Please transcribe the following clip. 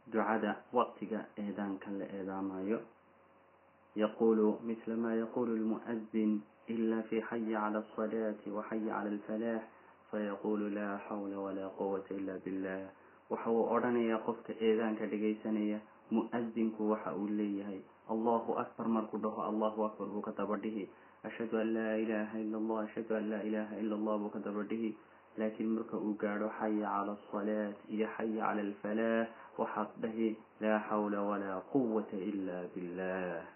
ducada waqtiga eedaanka la eedaamayo yaqulu mila ma yaqulu lmu'adin ila fi xayi cala alsalaati waxayi cala alfalaax fayaqulu laa xawla walaa quwata ila billah waxa uu odhanayaa qofka eedaanka dhegaysanaya mu'adinku waxa uu leeyahay allahu akbar markuu dhaho allahu akbar buu ka daba dhihi ashhadu an laa ilaha ila allah ashhadu an laa ilaha ila allah buu ka daba dhihi laakiin marka uu gaadho xaya cala alsalaat iyo xaya cala alfalaax waxaad dhahi laa xawla walaa quwata ila billah